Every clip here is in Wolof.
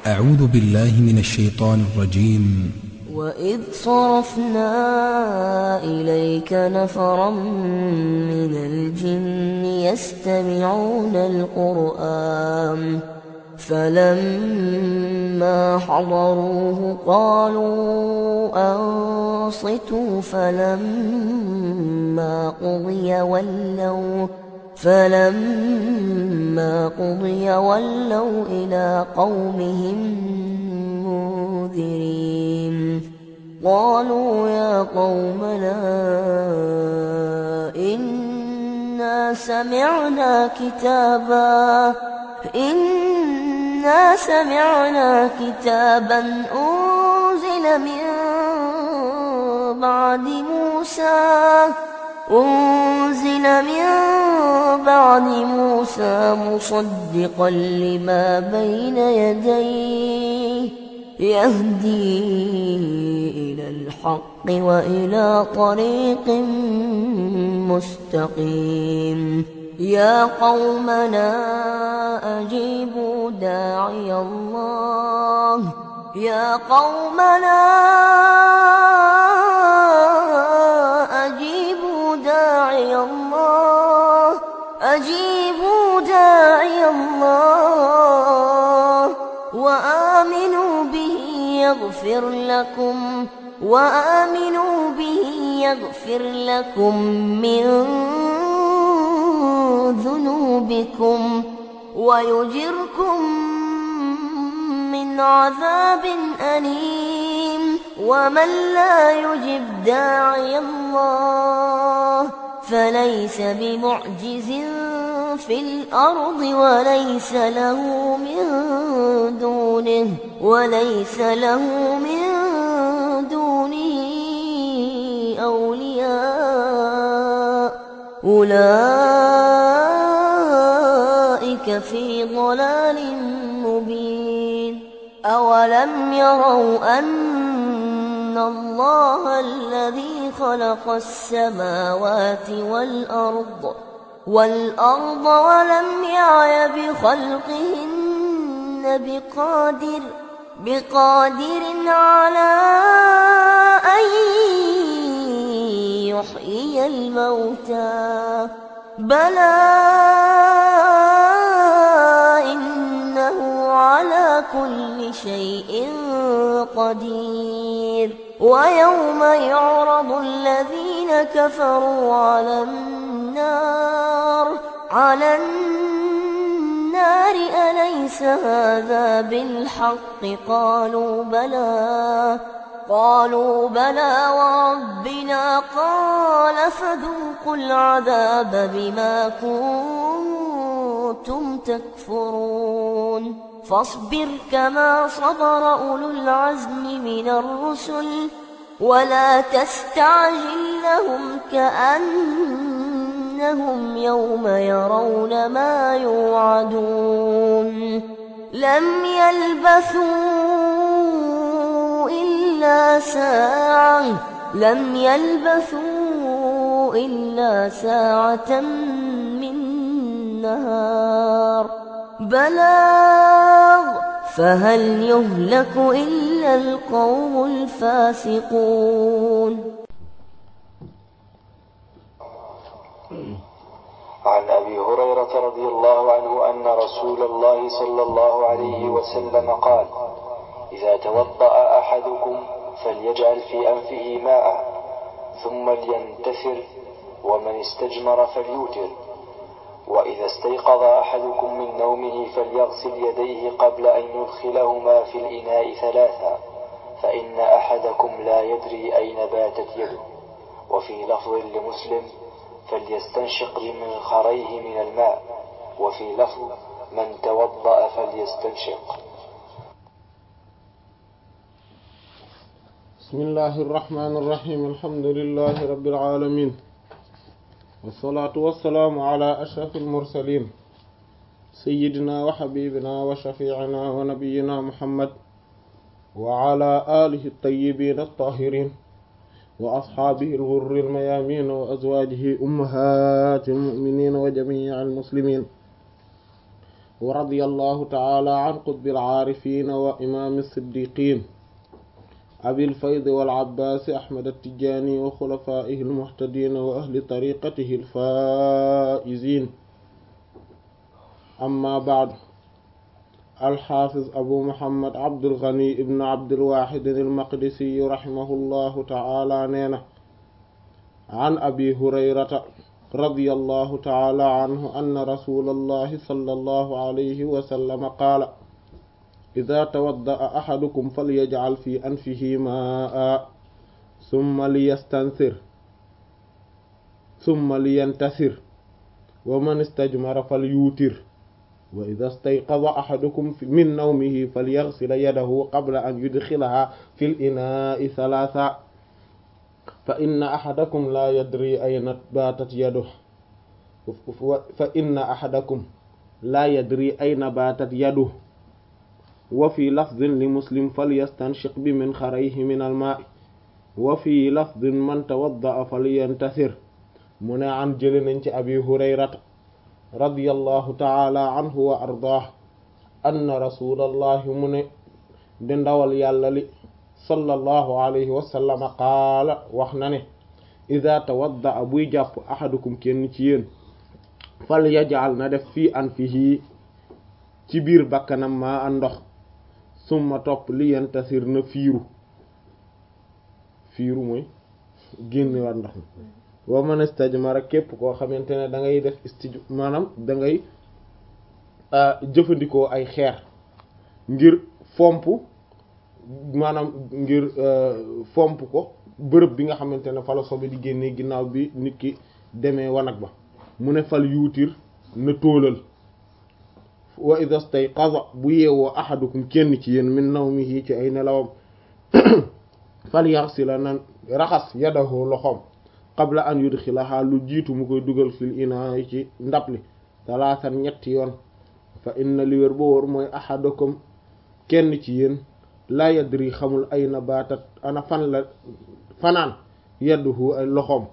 أعوذ بالله من الشيطان الرجيم وإذ صرفنا إليك نفرا من الجن يستمعون القرآن فلما حضروه قالوا أنصتوا فلما قضي ولوا فلما قضي ولوا إلى قومهم منذرين قالوا يا قومنا إنا سمعنا كتابا إنا سمعنا كتابا أنزل من بعد موسى أنزل من بعد موسى مصدقا لما بين يديه يهدي إلى الحق وإلى طريق مستقيم يا قومنا أجيبوا داعي الله يا قومنا أجيبوا داعي الله أجيبوا داعي الله وآمنوا به يغفر لكم وآمنوا به يغفر لكم من ذنوبكم ويجركم من عذاب أليم ومن لا يجب داعي الله فليس بمعجز في الأرض وليس له من دونه وليس له من دونه أولياء أولئك في ضلال مبين أولم يروا أن الله الذي خلق السماوات والأرض والأرض ولم يعي بخلقهن بقادر بقادر على أن يحيي الموتى بلى إنه على كل شيء قدير ويوم يعرض الذين كفروا على النار على النار أليس هذا بالحق قالوا بلى قالوا بلى وربنا قال فذوقوا العذاب بما كنتم تكفرون فاصبر كما صبر أولو العزم من الرسل ولا تستعجل لهم كأنهم يوم يرون ما يوعدون لم يلبثوا إلا ساعة لم يلبثوا إلا ساعة من نهار بلاغ فهل يهلك إلا القوم الفاسقون عن أبي هريرة رضي الله عنه أن رسول الله صلى الله عليه وسلم قال إذا توضأ أحدكم فليجعل في أنفه ماء ثم لينتثر ومن استجمر فليوتر وإذا استيقظ أحدكم من نومه فليغسل يديه قبل أن يدخلهما في الإناء ثلاثا فإن أحدكم لا يدري أين باتت يده وفي لفظ لمسلم فليستنشق بمنخريه من الماء وفي لفظ من توضأ فليستنشق بسم الله الرحمن الرحيم الحمد لله رب العالمين والصلاة والسلام على أشرف المرسلين سيدنا وحبيبنا وشفيعنا ونبينا محمد وعلى آله الطيبين الطاهرين وأصحابه الغر الميامين وأزواجه أمهات المؤمنين وجميع المسلمين wa radiyallahu taala an qutbil aarifina wa imaami siddiqin abil fayd wal abbaasi ahmad attijaani wa xulafaa'ihi almuhtadiina wa ahli tariqatihi alfaa'iziin amma ba'du alxaafiz abu muhammad abdul ghani ibn abdul waahid almaqdisi rahimahullahu taala nee na an abi hurayrata radiyallahu taala anhu anna rasulallahi sallallahu alayhi wa sallam qaala ida tawadda'a ahadukum falyaj'al fi anfihi maa'a summa liyastansir summa liyantasir wa man istajmara falyuutir wa ida stayqaza ahadukum min nawmihi falyaghsil yadahu qabla an yudkhilaha fil inaa'i thalatha fa inna ahadakum la yadri ayna baatat yaduhu fa inna ahadakum la yadri ayna baatat yaduhu wa fi lafdin li muslim falyastanshiq bi minxarayhi min almaai wa fi lafdin man tawadda'a falyantasir mu ne an jële nañ ci abi hurayrata radiyallahu taala anhu wa ardaah anna rasulallahi mu ne di ndawal yàlla li sallallahu alayhi wa sallam qaala wax na ne ida tawadda'a buy jàpp ahadukum kenn ci yéen fal yaj'al na def fii anfihi ci biir bakkanam maa a ndox summa topp li yantasir na fiiru fiiru mooy génne waat ndox mi wa man istajmara képp koo xamante ne da ngay def istij maanaam da ngay jëfandikoo ay xeer ngir fomp maanaam ngir fomp ko bërëb bi nga xamante ne fa la sobe di génnee ginnaaw bi nit ki demee wanag ba mu ne fal yuutir na tóolal wa idha stayqaza bu yeewoo ahadukum kenn ci yéen min nawmihi ci ay nelawam falyaghsila nan raxas yadahu loxoom qabla an yudxilaha lu jiitu mu koy dugal fil inaa yi ci ndab li talaasan ñetti yoon fa inna li wér ba wóor mooy ahadukum kenn ci yéen la yadri xamul ay na baatat ana fan la fanaan yaduhu ay loxoom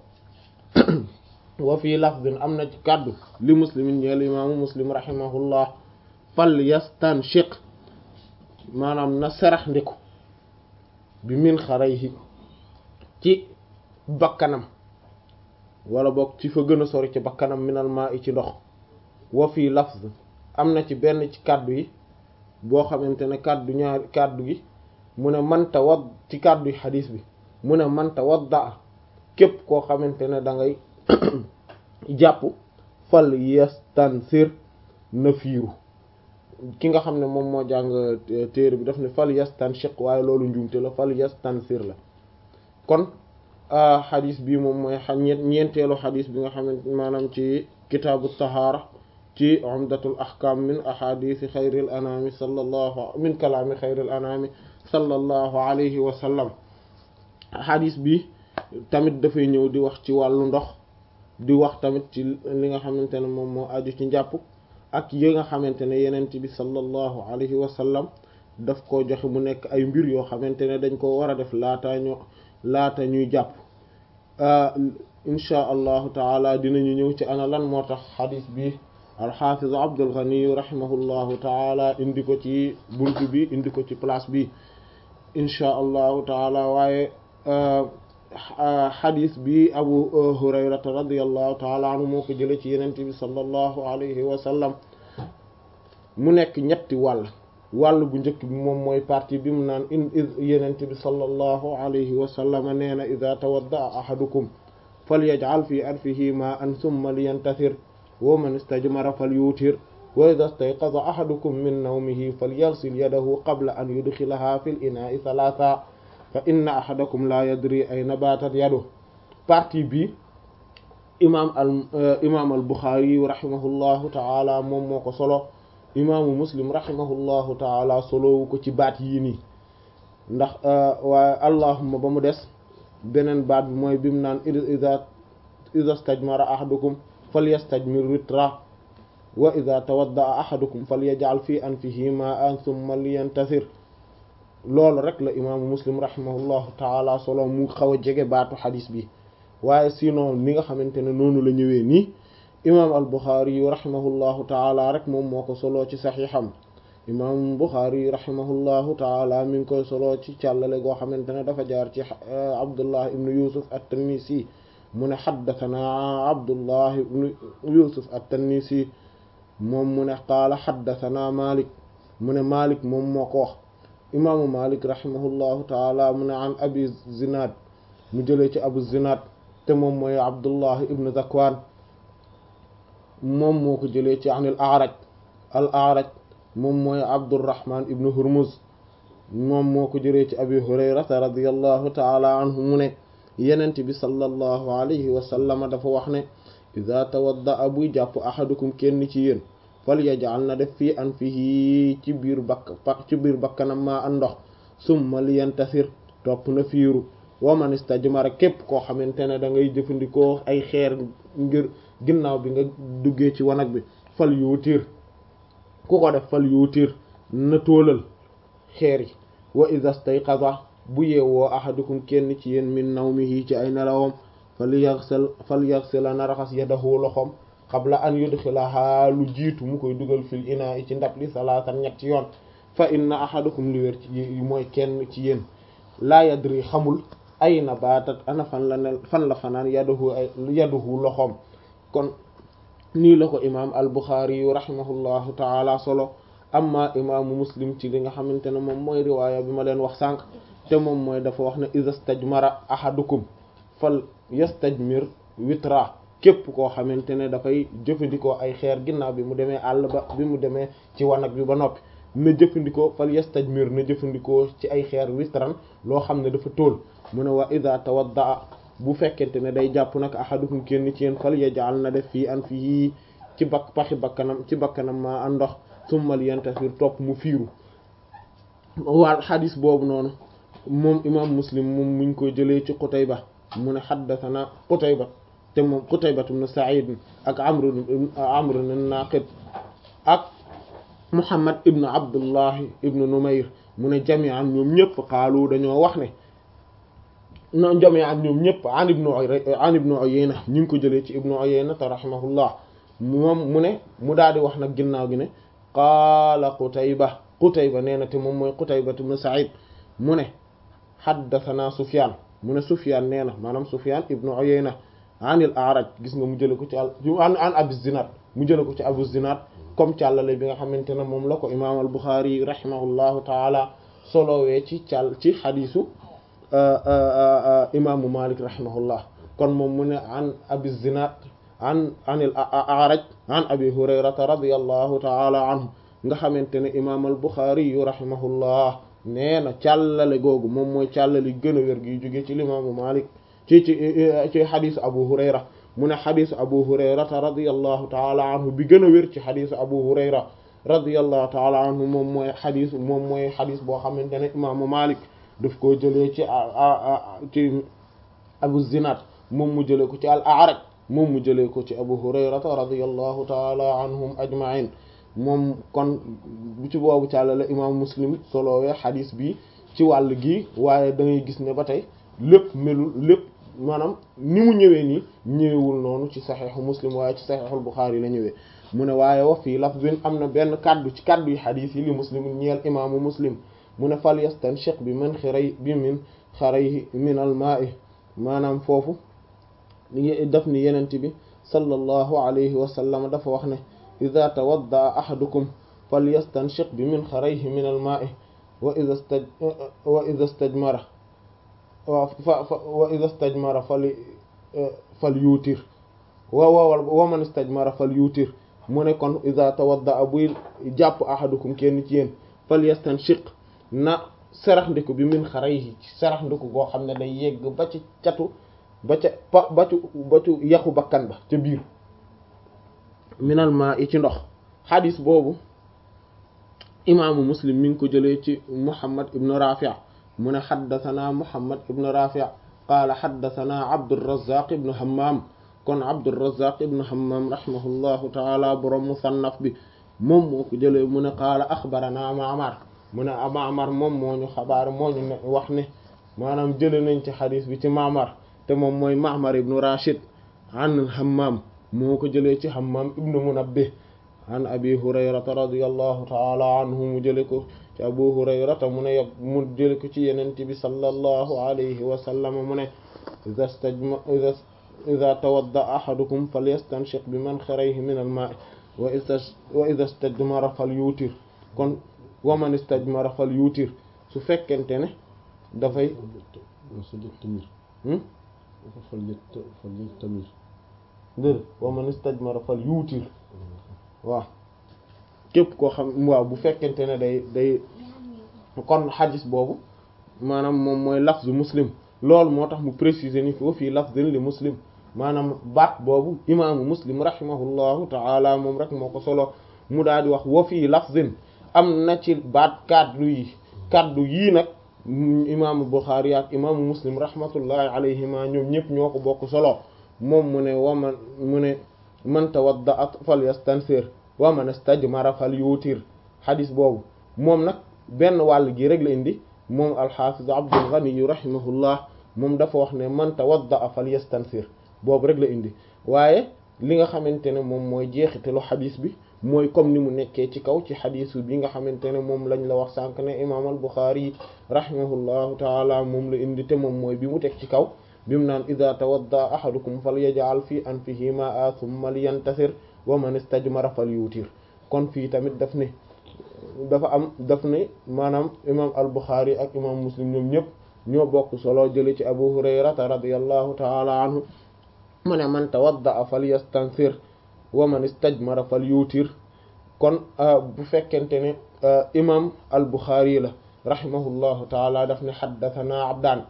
wa fii lafdin am na ci kàddu li muslimin ñeel imaamu muslim rahimahullah fal yastanshiq maanaam na serax ndiku bi min xarayhi ci bakkanam wala boog ci fa gën a sori ci bakkanam minal maa i ci ndox wa fii lafz am na ci benn ci kàddu yi boo xamante ne kàddu ñaari kàddu gi mu ne man tawad ci kàddu yi xadiis bi mu ne man tawadda képp koo xamante ne da ngay jàpp fal yastansir na fiiru ki nga xam ne moom moo jàng téere bi daf ne fal yastanshiq waaye loolu njuumte la fal yastansir la kon xadis bi moom mooy ñeenteelu xadis bi nga xamante maanaam ci kitaabu tahaara ci umdatul ahkam min ahadisi xayril anami sallallahu min kalaami xayril anami sallallahu alayhi wa sallam xadis bi tamit dafay ñëw di wax ci wàllu ndox di wax tamit ci li nga xamante ne moom moo aju ci njàpp ak yi nga xamante ne yenent bi sallallahu alayhi wa sallam daf koo joxe mu nekk ay mbir yoo xamante ne dañ ko war a def laata ñu laata ñuy jàpp inchaa allahu taala dinañu ñëw ci ana lan moo tax xadis bi alxaafiz Abdul Ghani rahimahullahu taala indi ko ci buntu bi indi ko ci place bi inchaa allahu taala waaye xadis bi abu hurayrata radiallahu taala anhu moo ko jële ci yenente bi sallallahu alayhi wa sallam mu nekk ñetti wàll wàll bu njëkk bi moom mooy partie bi mu naan in yenente bi sallallahu alayhi wa sallam nee na ida tawaddaa ahadukum falyaj'al fi anfihi ma'an thumma liyantasir wa man istajmara falyutir wa ida stayqaza ahadukum min nawmihi falyaghsil yadahu qabla an yudkhilaha fil ina'i thalatha fa inna ahadakum la yadri ayna batat yadu partie bi imam al imam al Bukhari rahimahullahu ta'ala moom moo ko solo imaamu muslim rahimahullahu ta'ala solowu ko ci baat yii nii ndax waaye allahumma ba mu des beneen baat bi mooy bi mu naan ida ida stajmara ahadukum falyastajmir witra wa ida tawaddaa ahadukum falyaj'al fi anfihi ma'an thumma liyantasir loolu rek la imaamu muslim rahimahullahu taala solo mu xaw a jege baatu xadis bi waaye sinon ni nga xamante ne noonu la ñëwee nii imaam al buxaari yu rahimahullahu taala rek moom moo ko soloo ci saxiixam imaam buxaari yu rahimahullahu taala mi ngi koy soloo ci càllale goo xamante ne dafa jaar ci abdullah ibnu yusuf at-Tinnisi mu ne xaddatanaa abdullah ibnu yusuf at-Tinnisi moom mu ne qaala xaddatanaa malik mu ne malik moom moo ko wax imaamu malik rahimahullahu taala mu ne an abi zinad mu jëlee ci abu zinad te moom mooy abdullah ibnu zakwaan moom moo ko jëlee ci an al araj al araj moom mooy abdurrahman ibnu hurmuz moom moo ko jëlee ci abi hurayrata radiyallahu taala anhu mu ne yenent bi sallallahu alayhi wa sallama dafa wax ne ida tawadda buy jàpp ahadukum kenn ci yéen fal yaj'al na def fii anfihi ci biir bakk ci biir bakkanam maa an ndox summa liyantasir topp na fiiru wa man istajmara képp koo xamante ne da ngay jëfandikoo ay xeer ngir ginnaaw bi nga duggee ci wanag bi fal yuutir ku ko def fal yuutir na tóolal xeer yi wa idha stayqaza bu yeewoo ahadukum kenn ci yéen min nawmihi ci ay nelawam fal yaghsil fal yaghsila na raxas yadahu loxom qabla an yudxilaha lu jiitu mu koy dugal fil inaa i ci ndab li salaatan ñetti yoon fa inna ahadukum li wér ci mooy kenn ci yéen laa yadri xamul ay na baatat ana fan la ne fan la fanaan yaduhu ay yaduhu loxoom kon nii la ko imaam al buxaari yu rahimahullahu taala solo amma imaamu muslim ci li nga xamante ne moom mooy riwaaya bi ma leen wax sànq te moom mooy dafa wax ne iza stajmara ahadukum fal yastajmir witra képp koo xamante ne dafay jëfandikoo ay xeer ginnaaw bi mu demee àll ba bi mu demee ci wanag bi ba noppi na jëfandikoo fal yastajmir na jëfandikoo ci ay xeer witran loo xam ne dafa tóol mu ne wa ida tawaddaa bu fekkente ne day jàpp nag ahadukum kenn ci yéen fal yaj'al na def fii an fii ci bakk paxi bakkanam ci bakkanam maa an ndox summal yantasir topp mu fiiru waal xadis boobu noonu moom imam muslim moom muñ koy jëlee ci Qutayba mu ne xaddathana Qutayba te moom Qutayba ibn Sa'id ak Amr Amr an-Naqid ak Muhammad ibn Abdullah ibn Numayr mu ne jami'an ñoom ñëpp xaalu dañoo wax ne non jami'an ñoom ñëpp an ibn an ibn Uyayna ñu ngi ko jëlee ci ibn Uyayna te rahimahullah moom mu ne mu daal di wax nag ginnaaw gi ne qaala Qutayba Qutayba nee na te moom mooy Qutayba ibn Sa'id mu ne haddathana Sufyan mu ne Sufyan nee na maanaam Sufyan ibn Uyayna anil A'raj gis nga mu jële ko ci al an an Abu Zinad mu jële ko ci Abu Zinad comme càllale bi nga xamante ne moom la ko imaam al Bukhari rahimahullahu taala solowee ci càll ci xadiisu imaamu Malik rahimahullah kon moom mu ne an Abi Zinad an anil A'raj an Abi Hurayrata radiyallahu taala anhu nga xamante ne imaam al Bukhari yu rahimahullah nee na càllale googu moom mooy càllali gën a wér gi jóge ci limaamu Malik ci ci ci xadisu Abu Hurayra mu ne xadisu Abu Hurayrata radiyallahu taala anhu bi gën a wér ci xadisu Abu Hurayra radiyallahu taala anhu moom mooy xadis moom mooy xadis boo xamante ne imaamu Malik daf koo jëlee ci ci Abu Zinad moom mu jëlee ko ci al A'raj moom mu jëlee ko ci Abu Hurayrata radiyallahu taala anhum ajma'in moom kon bu ci boobu càllale imam muslim solowee xadis bi ci wàll gi waaye da ngay gis ne ba tey lépp melul lépp maanaam ni mu ñëwee nii ñëwewul noonu ci saxeexu muslim waaye ci saxeexul buxaari la ñëwee mu ne waaye wa fii lafzin am na benn kaddu ci kaddu yi xadis yi li muslim ñeel imaamu muslim mu ne fal yastanshiq bi min xiray bi min xarayhi min al maa'i maanaam foofu daf ni yenent bi sallallahu alayhi wa sallam dafa wax ne ida tawadda ahadukum falyastanshiq bi minxarayhi min almaai wa ida staj wa ida stajmara wa ida stajmara fal fal yuutir wa wa wa man stajmara fal yuutir mu ne kon ida tawadda buy jàpp ahadukum kenn ci yéen falyastanshiq na sarax ndiku bi minxarayhi ci sarax ndiku goo xam ne day yegg ba ci catu ba ca pa ba ci ba ci yaxu bakkan ba ca biir minal maa i ci ndox xadis boobu imaamu muslim mi ngi ko jëlee ci muhammad ibn rafi' mu ne xaddasanaa muhammad ibn rafi' qaala xaddasanaa abdurazaq ibn hammam kon abdurazaq ibn hammam rahimahullahu taala borom musannaf bi moom moo ko jëlee mu ne qaala axbaranaa ma'mar mu ne ma'mar moom moo ñu xabaar moo ñu ne wax ne maanaam jëlee nañ ci xadis bi ci ma'mar te moom mooy ma'mar ibn rashid an hammam moo ko jëlee ci Hammam ibnu Munabbih an abi hurayrata radiyallahu taala anhu mu jële ko ci abu hurayrata mu ne yab mu jële ko ci yenente bi sallallahu alayhi wa sallam mu ne iza stajma iza iza tawadda ahadukum falyastanshiq bi manxarayhi min al-ma'i wa iza wa iza istajmara falyutir kon wa man istajmara falyutir su fekkente ne dafay dër wa man istajmara falyutir waaw képp koo xam waaw bu fekkente ne day day kon xadis boobu maanaam moom mooy lafzu muslim loolu moo tax mu préciser ni foofu fii lafzin li muslim maanaam baat boobu imaamu muslim rahimahullahu taala moom rek moo ko solo mu daal di wax wa fii lafzin am na ci baat kaddu yi kaddu yii nag imaamu buxaari ak imaamu muslim rahmatullahi alayhima ñoom ñëpp ñoo ko bokk solo moom mu ne waman mu ne man tawadda fal yastansir wa man istajmara fal yuutir xadis boobu moom nag benn wàll gi rek la indi moom alxaafiz abdul ghani rahimahullah moom dafa wax ne man tawadda fal yastansir boobu rek la indi waaye li nga xamante ne moom mooy jeexitalu xadis bi mooy comme ni mu nekkee ci kaw ci xadisu bi nga xamante ne moom lañ la wax sànq ne imaam al buxaari rahimahullahu taala moom la indi te moom mooy bi mu teg ci kaw bi mu naan ida tawadda ahadukum fal yaj'al fi anfihi ma'a thumma liyantasir wa man istajmara fal yuutir kon fii tamit daf ne dafa am daf ne maanaam imam al buxaari ak imam muslim ñoom ñëpp ñoo bokk solo jële ci abu hurayrata radiyallahu taala anhu mu ne man tawadda fal yastansir wa man istajmara fal yuutir kon bu fekkente ne imam al buxaari la rahimahullahu taala daf ne xaddathana abdaan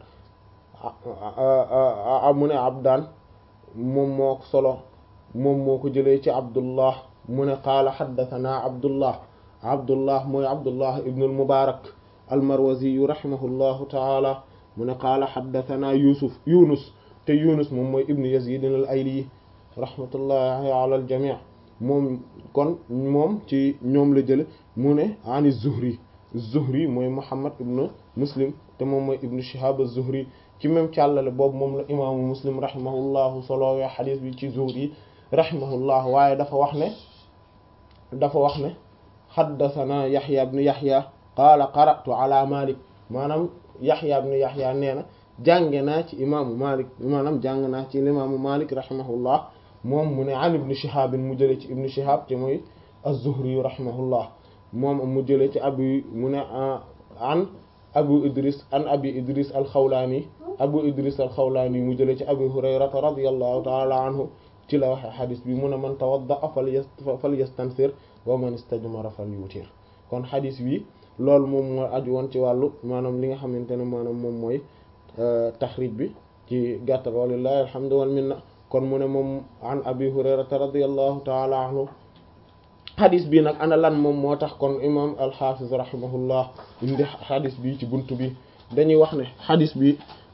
mu ne abdaan moom moo ko solo moom moo ko jëlee ci abdullah mu ne qaala xaddathana abdullah abdullah mooy abdullah ibn al mubarak al marwazi rahimahullahu taala mu ne qaala xaddathana yusuf yunus te yunus moom mooy ibn yazid al ayli rahmatullahi ala al jami' moom kon moom ci ñoom la jële mu ne ani zuhri zuhri mooy muhammad ibn muslim te moom mooy ibn shihab az-zuhri ci même càllale boobu moom la imaamu muslim rahimahullahu solowee xadis bi ci zuhri rahimahullah waaye dafa wax ne dafa wax ne xaddathana yaxya ibn yaxya qaala qara'tu ala malik maanaam yaxya ibn yaxya nee na jànge naa ci imaamu malik maanaam jàng naa ci imaamu malik rahimahullah moom mu ne an ibn shihab mu jële ci ibn shihab te mooy az-zuhri rahimahullah moom mu jële ci abi mu ne an abu idris an abi idris al-xawlaani abu idris al-xawlaani mu jële ci abi hurayrata radiyallahu taala anhu ci la waxe xadis bi mu ne man tawadda fal yastansir wa man istajmara fal yutir kon xadis bi loolu moom mooy aju woon ci wàllu maanaam li nga xamante ne maanaam moom mooy taxrij bi ci gàttal walillahi alhamdu wal minna kon mu ne moom an abi hurayrata radiyallahu taala anhu xadis bi nag ana lan moom moo tax kon imam alxafiz rahimahullah indi xadis bi ci bunt bi dañuy wax ne xadis bi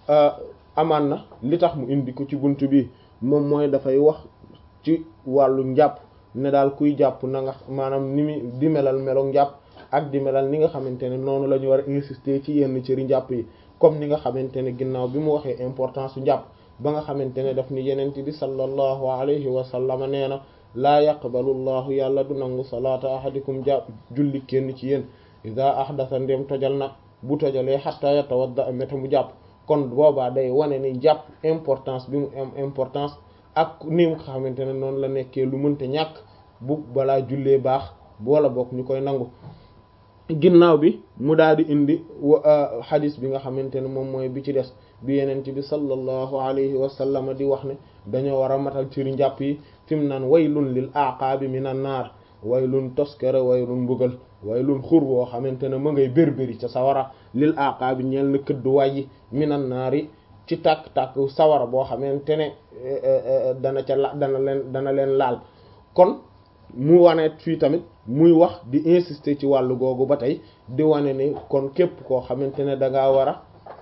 amaan na li tax mu indi ko ci bunt bi moom mooy dafay wax ci wàllu njàpp ne daal kuy jàpp na nga maanaam ni mu di melal melo njàpp ak di melal ni nga xamante ne noonu la ñu war a insister ci yenn cëri njàpp yi comme ni nga xamante ne ginnaaw bi mu waxee importance su njàpp ba nga xamante ne daf ni yenent bi sallallahu alayhi wa sallam nee na laa yaqbalu llahu yàlla du nangu salaata ahadikum jàpp julli kenn ci yéen ida ahdasa ndem tojal na bu tojalee xatta yatawadda meta mu jàpp kon boobaa day wane ni jàpp importance bi mu am importance ak ni mu xamante ne noonu la nekkee lu mënta ñàkk bu balaa jullee baax wala bokk ñu koy nangu ginnaaw bi mu daal di indi xadis bi nga xamante ne moom mooy bi ci des bi yenent bi sallallahu alayhi wa sallam di wax ne dañoo war a matal ciri njàpp yi fi mu naan waylun lil aqaabi minan naar waylun toskere waylun mbugal waylun xur boo xamante ne ma ngay bérbéri ca sawara lil aqaabi ñeel na këdd wàyyi minan naar yi ci tàkk-tàkk sawara boo xamante ne dana ca la dana leen dana leen laal kon mu wane fii tamit muy wax di insister ci wàllu googu ba tey di wane ni kon képp koo xamante ne da ngaa war a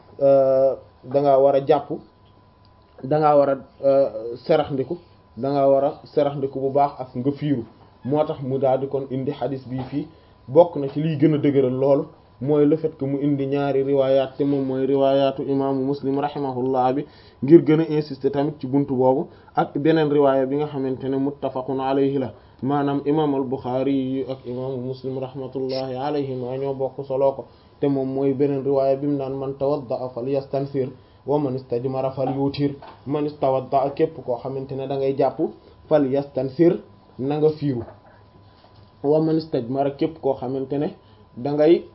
da ngaa war a jàpp da ngaa war a seraxndiku da ngaa war a seraxndiku bu baax ak nga fiiru moo tax mu daal di kon indi xadis bii fii bokk na ci liy gën a dëgëral loolu mooy le fait que mu indi ñaari riwaayaat te moom mooy riwaayaatu imaamu muslim rahimahullah bi ngir gën a insister tamit ci buntu boobu ak beneen riwaaya bi nga xamante ne muttafaqun alayhi la maanaam imaam al buxaari yi ak imaamu muslim rahmatullahi alayhima ñoo bokk soloo ko te moom mooy beneen riwaaya bi mu naan man tawadda falyastansir wa man istajmara falyutir man istawadda képp koo xamante ne da ngay jàpp falyastansir na nga fiiru wa man istajmara képp koo xamante ne da ngay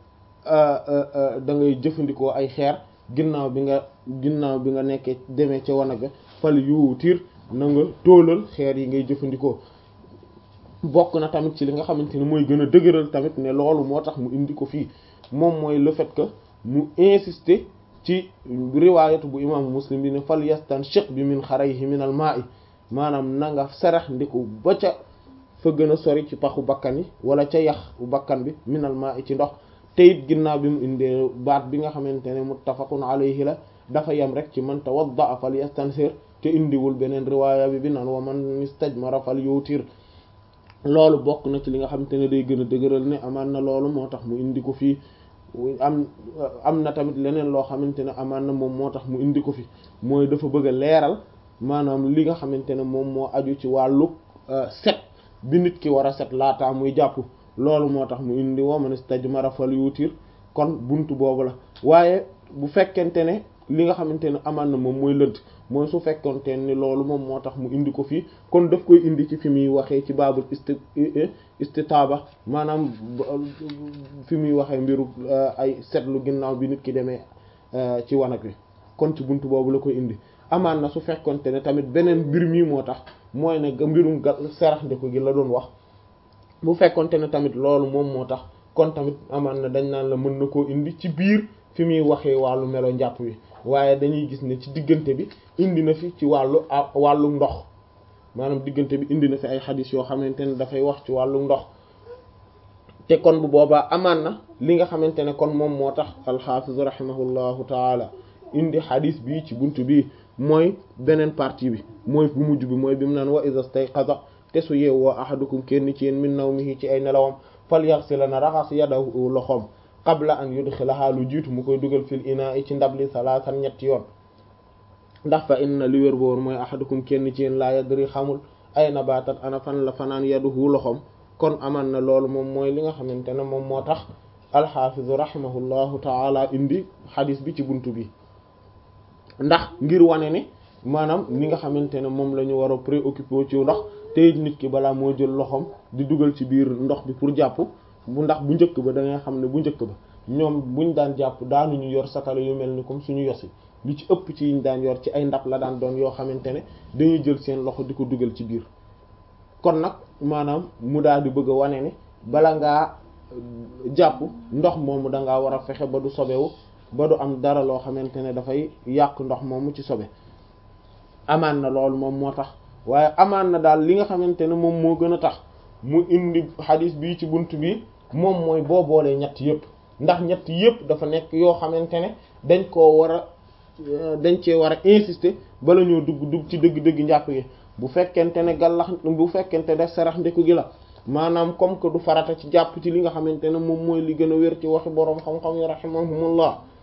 da ngay jëfandikoo ay xeer ginnaaw bi nga ginnaaw bi nga nekkee demee ca wanag ga fal yuutir na nga tóolal xeer yi ngay jëfandikoo bokk na tamit ci li nga xamante ne mooy gën a dëgëral tamit ne loolu moo tax mu indi ko fii moom mooy le fait que mu insister ci riwaayatu bu imaamu muslim bi ne fal yastanshiq bi min xarayhi min al maa'i maanaam na nga sarax ndiku ba ca fa gën a sori ci paxu bakkan yi wala ca yax bakkan bi min al maa'i ci ndox te it ginnaaw bi mu indee baat bi nga xamante ne muttafaqun alayhi la dafa yem rek ci man tawadda fal yastansir te indiwul beneen riwaaya bi bi naan wa man istajmara fal yutir loolu bokk na ci li nga xamante ne day gën a dëgëral ne amaan na loolu moo tax mu indi ko fii am am na tamit leneen loo xamante ne amaan na moom moo tax mu indi ko fi mooy dafa bëgg a leeral maanaam li nga xamante ne moom moo aju ci wàllu set bi nit ki war a set laataa muy jàpp loolu moo tax mu indi wa man istajmara fal yutir kon buntu boobu la waaye bu fekkente ne li nga xamante ne amaan na moom mooy lënt mooy su fekkente ni loolu moom moo tax mu indi ko fii kon daf koy indi ci fi muy waxee ci baabul isti istitaaba maanaam fi muy waxee mbiru ay setlu ginnaaw bi nit ki demee ci wanag wi kon ci buntu boobu la koy indi amaan na su fekkonte ne tamit beneen mbir mii moo tax mooy ne mbirum ga sarax ndeko gi la doon wax bu fekkonte ne tamit loolu moom moo tax kon tamit amaan na dañ naan la mën na koo indi ci biir fi muy waxee wàllu melo njàpp wi waaye dañuy gis ne ci diggante bi indi na fi ci wàllu wàllu ndox maanaam diggante bi indi na fi ay xadis yoo xamante ne dafay wax ci wàllu ndox te kon bu boobaa amaan na li nga xamante ne kon moom moo tax alxaafiz rahimahullahu taala indi xadis bii ci buntu bii mooy beneen partie bi mooy bu mujj bi mooy bi mu naan wa iza stayqaza te su yeewoo ahadukum kenn ci yéen min nawmihi ci ay nelawam falyaghsila na raxas yadahu loxoom qabla an yudxilaha lu jiitu mu koy dugal fil inaa'i ci ndabli salaasan ñetti yoon ndax fa inna li wér boor mooy ahadukum kenn ci yéen laa yadri xamul ay nabatat ana fan la fanaan yaduhu loxoom kon aman na loolu moom mooy li nga xamante ne moom moo tax alxaafizu rahimahullahu taala indi xadis bi ci buntu bi ndax ngir wane ne maanaam li nga xamante ne moom la ñu war a préoccupé ci ndox te nit ki balaa moo jël loxoom di dugal ci biir ndox bi pour jàpp bu ndax bu njëkk ba da ngay xam ne bu njëkk ba ñoom buñ daan jàpp daanuñu yor satala yu mel ni comme suñu yosi li ci ëpp ci yiñ daan yor ci ay ndab la daan doon yoo xamante ne dañuy jël seen loxo di ko dugal ci biir kon nag maanaam mu daal di bëgg a wane ne bala ngaa jàpp ndox moomu da ngaa war a fexe ba du sobewu ba du am dara loo xamante ne dafay yàq ndox moomu ci sobe amaan na loolu moom moo tax waaye amaan na daal li nga xamante ne moom moo gën a tax mu indi xadis bii ci bunt bi moom mooy boo boolee ñett yëpp ndax ñett yëpp dafa nekk yoo xamante ne dañ koo war a dañ cee war a insister bala ñoo dugg dugg ci dëgg-dëgg njàpp gi bu fekkente ne gàllax bu fekkente ne sarax ndeku gi la maanaam comme que du farata ci jàpp ci li nga xamante ne moom mooy li gën a wér ci waxi boroom xam-xam yi rahimahumullah